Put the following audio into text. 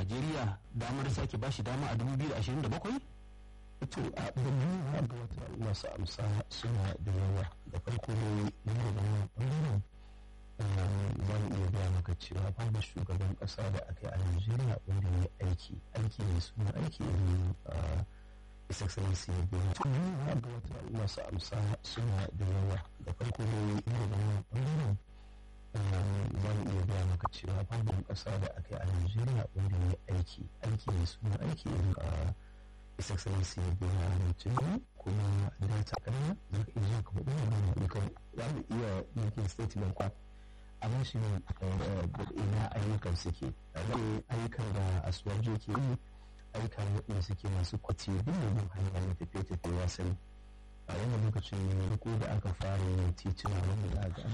najeriya damar sake bashi dama a 2027 to a ɗanyen da wata masu amsa suna da yawa da farko ne na da ɓangaren za mu iya gaya maka cewa babu shugaban ƙasa da aka yi a najeriya wanda ya aiki aiki ne suna aiki irin his excellency ya biya da wata masu amsa suna da yawa da farko ne na da ɓangaren za mu iya gaya maka cewa babu ƙasa da aka yi a najeriya wanda ya aiki aiki ne suna aiki irin his excellency ya biya rancin kuma data ƙarya za ka iya ka faɗi wani ayyukan za mu iya yankin statement kwa amma shi ne ina ayyukan suke ayyukan da asuwajo ke yi ayyukan waɗanda suke masu kwace bin bin hanyar na tafiye-tafiye wasan a wannan lokacin ne da aka fara yin titina wanda za ga